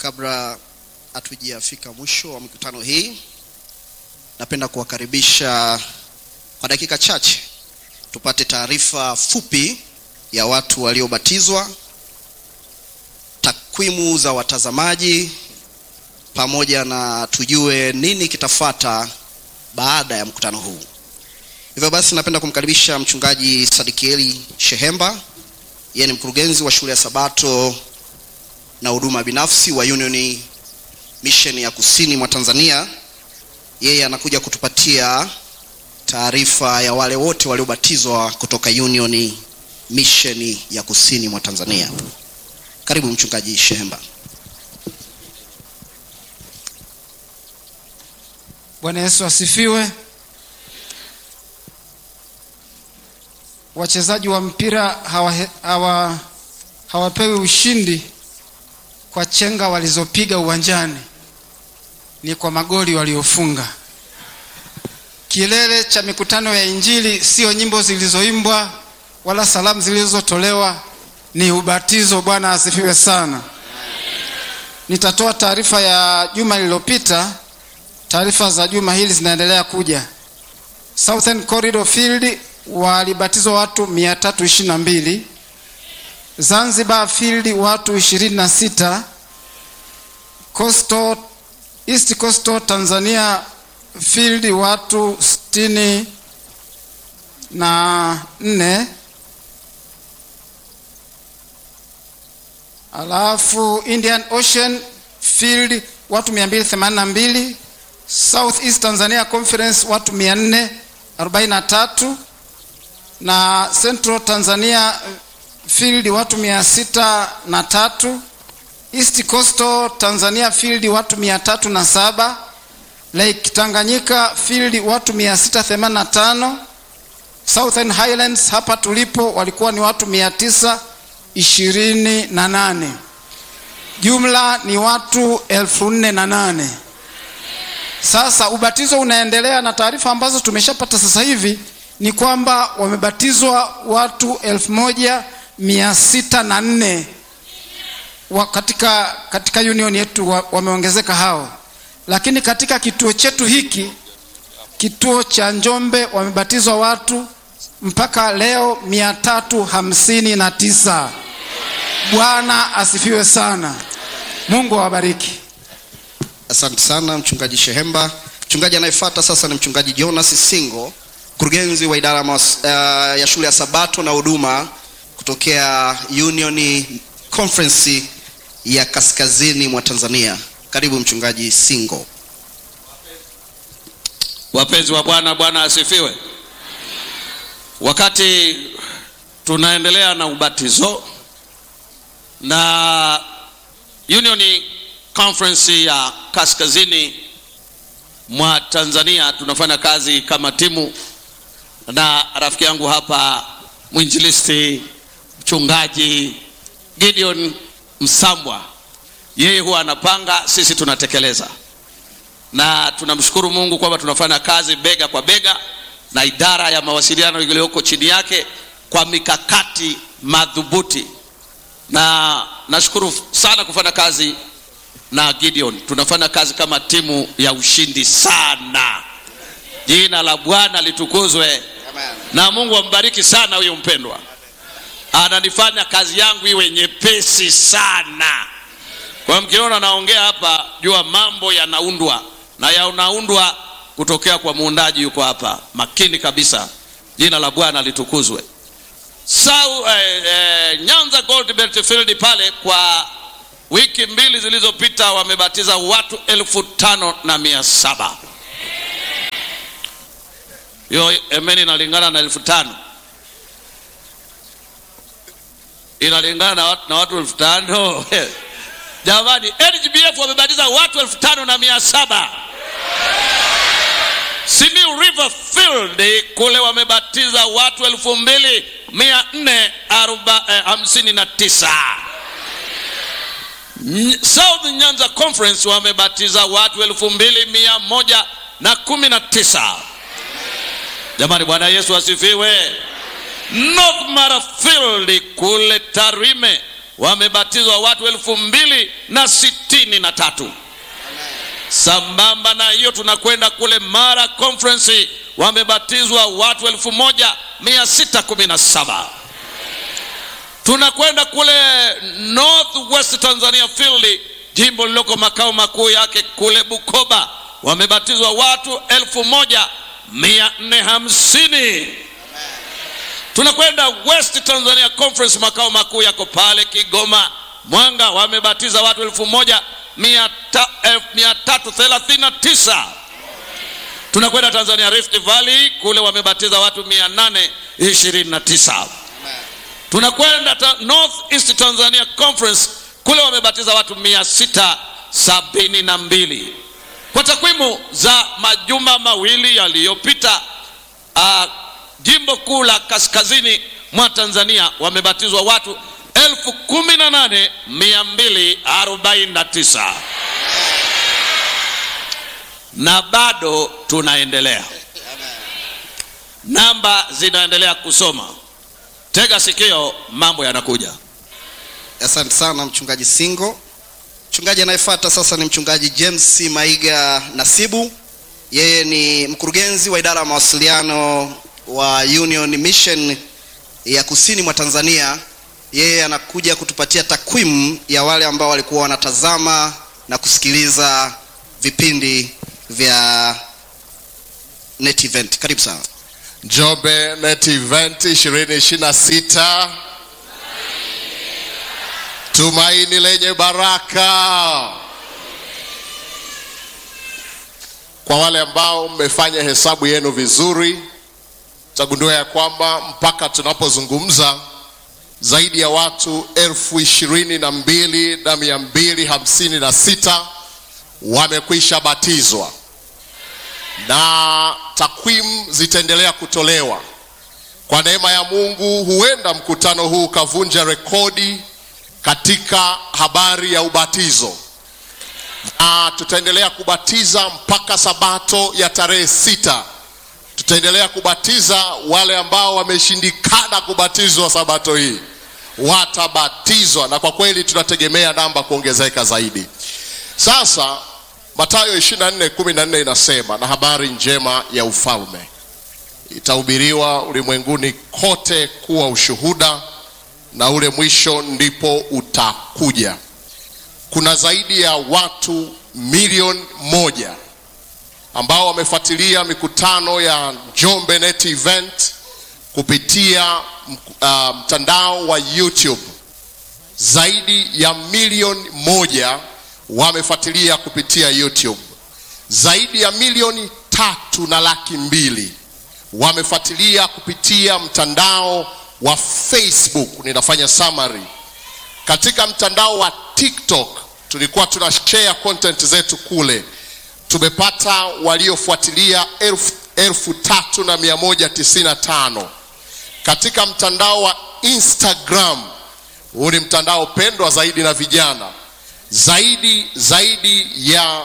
kabla hatujafika mwisho wa mikutano hii napenda kuwakaribisha kwa dakika chache tupate taarifa fupi ya watu waliobatizwa takwimu za watazamaji pamoja na tujue nini kitafata baada ya mkutano huu hivyo basi napenda kumkaribisha mchungaji sadikieli shehemba yeye ni mkurugenzi wa shule ya sabato na huduma binafsi wa union mission ya kusini mwa tanzania yeye anakuja kutupatia taarifa ya wale wote waliobatizwa kutoka union mission ya kusini mwa tanzania karibu mchungaji shehemba bwana yesu asifiwe wachezaji wa mpira hawapewi hawa, hawa ushindi kwa chenga walizopiga uwanjani ni kwa magoli waliofunga kilele cha mikutano ya injili sio nyimbo zilizoimbwa wala salamu zilizotolewa ni ubatizo bwana asifiwe sana nitatoa taarifa ya juma lililopita taarifa za juma hili zinaendelea kuja southern corridor field walibatizwa watu 322 zanzibar field watu 26 coastal east coastal tanzania field watu 64 na nne alafu indian ocean field watu 282 south east tanzania conference watu 443 na central tanzania field watu mia sita na tatu east coastal tanzania field watu mia tatu na saba lake tanganyika field watu mia sita themani na tano southern highlands hapa tulipo walikuwa ni watu mia tisa ishirini na nane jumla ni watu elfu nne na nane sasa ubatizo unaendelea na taarifa ambazo tumeshapata sasa hivi ni kwamba wamebatizwa watu elfu moja mia sita na nne wa katika, katika union yetu wa, wameongezeka hao lakini katika kituo chetu hiki kituo cha njombe wamebatizwa watu mpaka leo mia tatu hamsini na tisa bwana asifiwe sana mungu awabariki asante sana mchungaji shehemba mchungaji anayefuata sasa ni mchungaji jonas singo mkurugenzi wa idara mas, uh, ya shule ya sabato na huduma kutokea union conference ya kaskazini mwa tanzania karibu mchungaji singo wapenzi wa bwana bwana asifiwe wakati tunaendelea na ubatizo na union conference ya kaskazini mwa tanzania tunafanya kazi kama timu na rafiki yangu hapa mwinjilisti mchungaji gideon msambwa yeye huwa anapanga sisi tunatekeleza na tunamshukuru mungu kwamba tunafanya kazi bega kwa bega na idara ya mawasiliano iliyoko chini yake kwa mikakati madhubuti na nashukuru sana kufanya kazi na gideon tunafanya kazi kama timu ya ushindi sana jina la bwana litukuzwe na mungu ambariki sana huyo mpendwa ananifanya kazi yangu iwe nyepesi sana kwa mkiona naongea hapa jua mambo yanaundwa na yanaundwa kutokea kwa muundaji yuko hapa makini kabisa jina la bwana litukuzwe Sau, eh, eh, nyanza gold belt field pale kwa wiki mbili zilizopita wamebatiza watu elfu tano na mia saba hiyo emeni inalingana na elfu tano inalingana na watu, na watu elfu tano jamani lgbf wamebatiza watu elfu tano na mia saba simiu river field kule wamebatiza watu elfu mbili mia nne hamsini na tisa south nyanza conference wamebatiza watu elfu mbili mia moja na kumi na tisa jamani bwana yesu asifiwe north mara field kule tarime wamebatizwa watu elfu mbili na sitini na tatu sambamba na hiyo tunakwenda kule mara conference wamebatizwa watu elfu moja mia sita kumi na saba tunakwenda kule north west tanzania field jimbo lililoko makao makuu yake kule bukoba wamebatizwa watu elfu moja mia nne hamsini tunakwenda west tanzania conference makao makuu yako pale kigoma mwanga wamebatiza watu elfu moja mia ta- elfu mia tatu thelathini na tisa tunakwenda tanzania rift valley kule wamebatiza watu mia nane ishirini na tisa tunakwenda ta north east tanzania conference kule wamebatiza watu mia sita sabini na mbili kwa takwimu za majuma mawili yaliyopita uh, jimbo kuu la kaskazini mwa tanzania wamebatizwa watu elfu kumi na nane mia mbili arobaini na tisa na bado tunaendelea namba zinaendelea kusoma tega sikio mambo yanakuja asante sana mchungaji singo mchungaji anayefuata sasa ni mchungaji james maiga nasibu yeye ni mkurugenzi wa idara ya mawasiliano wa union mission ya kusini mwa tanzania yeye anakuja kutupatia takwimu ya wale ambao walikuwa wanatazama na kusikiliza vipindi vya net event karibu sana Njombe Net Event 2026 tumaini lenye baraka. Kwa wale ambao mmefanya hesabu yenu vizuri, tagundua ya kwamba mpaka tunapozungumza zaidi ya watu elfu ishirini na mbili na mia mbili hamsini na sita wamekwisha batizwa na takwimu zitaendelea kutolewa kwa neema ya mungu huenda mkutano huu ukavunja rekodi katika habari ya ubatizo na tutaendelea kubatiza mpaka sabato ya tarehe sita tutaendelea kubatiza wale ambao wameshindikana kubatizwa sabato hii watabatizwa na kwa kweli tunategemea namba kuongezeka zaidi sasa matayo 24:14 inasema na habari njema ya ufalme itahubiriwa ulimwenguni kote kuwa ushuhuda na ule mwisho ndipo utakuja kuna zaidi ya watu milioni moja ambao wamefuatilia mikutano ya Njombe Net Event kupitia uh, mtandao wa YouTube. Zaidi ya milioni moja wamefuatilia kupitia YouTube. Zaidi ya milioni tatu na laki mbili wamefuatilia kupitia mtandao wa Facebook. Ninafanya summary katika mtandao wa TikTok tulikuwa tuna share content zetu kule, tumepata waliofuatilia elfu, elfu tatu na mia moja tisini na tano. Katika mtandao wa Instagram, huu ni mtandao pendwa zaidi na vijana, zaidi zaidi ya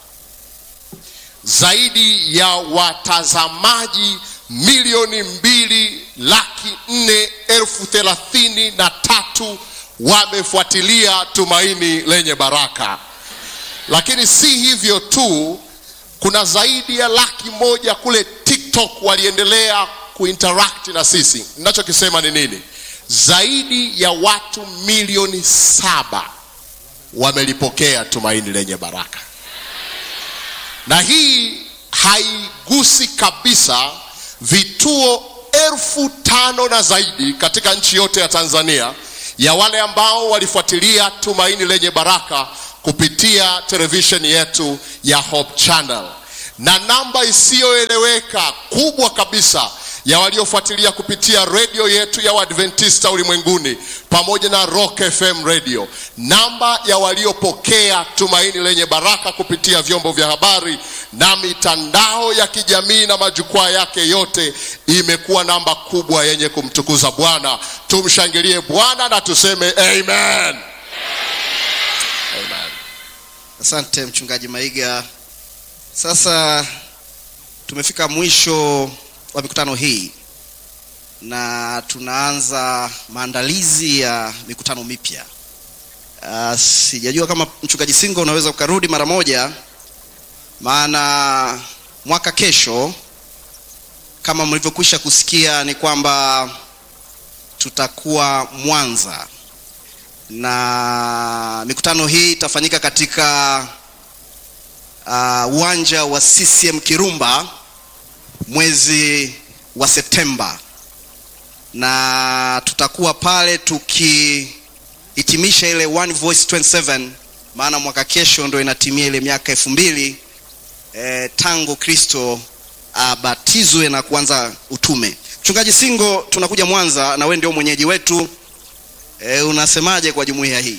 zaidi ya watazamaji milioni mbili laki nne elfu thelathini na tatu wamefuatilia tumaini lenye baraka lakini si hivyo tu kuna zaidi ya laki moja kule tiktok waliendelea kuinteract na sisi ninachokisema ni nini zaidi ya watu milioni saba wamelipokea tumaini lenye baraka na hii haigusi kabisa vituo elfu tano na zaidi katika nchi yote ya tanzania ya wale ambao walifuatilia tumaini lenye baraka kupitia televisheni yetu ya Hope Channel, na namba isiyoeleweka kubwa kabisa ya waliofuatilia kupitia redio yetu ya Waadventista ulimwenguni pamoja na Rock FM radio, namba ya waliopokea tumaini lenye baraka kupitia vyombo vya habari na mitandao ya kijamii na majukwaa yake yote imekuwa namba kubwa yenye kumtukuza Bwana. Tumshangilie Bwana na tuseme amen. Amen. asante mchungaji maiga sasa tumefika mwisho wa mikutano hii na tunaanza maandalizi ya mikutano mipya Uh, sijajua kama mchungaji Singo unaweza ukarudi mara moja, maana mwaka kesho kama mlivyokwisha kusikia ni kwamba tutakuwa Mwanza na mikutano hii itafanyika katika uh, uwanja wa CCM Kirumba mwezi wa Septemba, na tutakuwa pale tukihitimisha ile One Voice 27 maana mwaka kesho ndo inatimia ile miaka elfu mbili eh, tangu Kristo abatizwe na kuanza utume. Mchungaji Singo, tunakuja Mwanza na wewe ndio mwenyeji wetu e, unasemaje kwa jumuiya hii?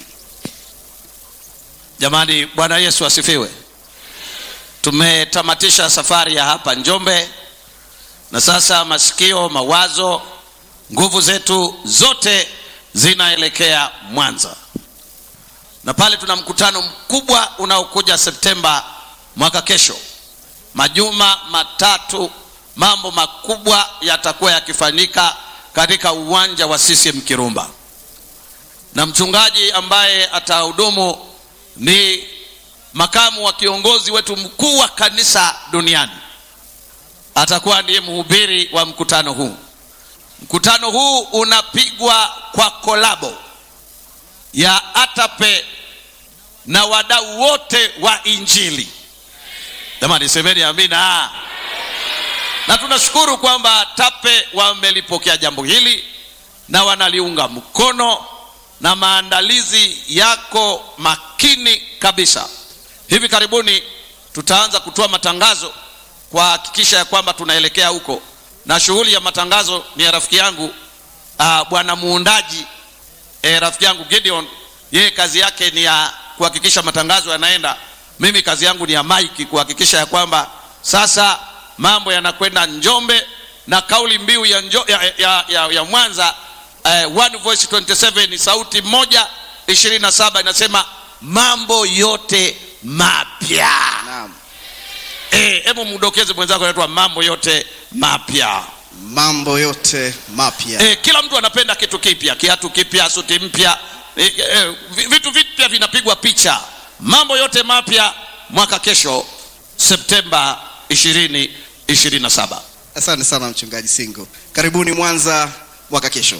Jamani, Bwana Yesu asifiwe. Tumetamatisha safari ya hapa Njombe, na sasa masikio, mawazo, nguvu zetu zote zinaelekea Mwanza, na pale tuna mkutano mkubwa unaokuja Septemba mwaka kesho. Majuma matatu, mambo makubwa yatakuwa yakifanyika katika uwanja wa CCM Kirumba, na mchungaji ambaye atahudumu ni makamu wa kiongozi wetu mkuu wa kanisa duniani, atakuwa ndiye mhubiri wa mkutano huu. Mkutano huu unapigwa kwa kolabo ya ATAPE na wadau wote wa Injili. Jamani, semeni amina. Na tunashukuru kwamba TAPE wamelipokea jambo hili na wanaliunga mkono na maandalizi yako makini kabisa. Hivi karibuni tutaanza kutoa matangazo kuhakikisha ya kwamba tunaelekea huko, na shughuli ya matangazo ni ya rafiki yangu uh, bwana muundaji eh, rafiki yangu Gideon. Yeye kazi yake ni ya kuhakikisha matangazo yanaenda. Mimi kazi yangu ni ya maiki kuhakikisha ya kwamba sasa mambo yanakwenda Njombe na kauli mbiu ya, njo, ya, ya, ya, ya Mwanza uh, One Voice 27 ni sauti moja 27 inasema mambo yote mapya. Naam. Eh, hebu mdokeze mwenzako anaitwa mambo yote mapya. Mambo yote mapya. Eh, kila mtu anapenda kitu kipya, kiatu kipya, suti mpya, eh, eh, vi- vitu vipya vinapigwa picha. Mambo yote mapya mwaka kesho Septemba 2027. Asante sana mchungaji Singo, karibuni Mwanza mwaka kesho.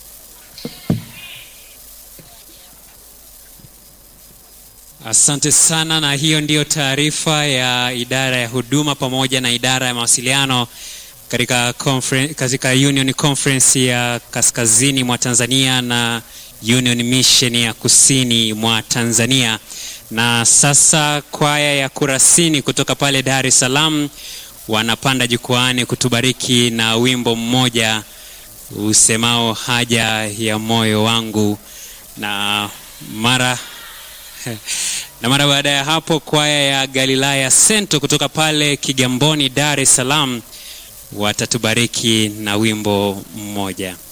Asante sana, na hiyo ndiyo taarifa ya idara ya huduma pamoja na idara ya mawasiliano katika conference, katika Union Conference ya kaskazini mwa Tanzania na Union Mission ya kusini mwa Tanzania. Na sasa kwaya ya Kurasini kutoka pale Dar es Salaam wanapanda jukwaani kutubariki na wimbo mmoja usemao haja ya moyo wangu, na mara na mara baada ya hapo kwaya ya Galilaya Sento kutoka pale Kigamboni, Dar es Salaam watatubariki na wimbo mmoja.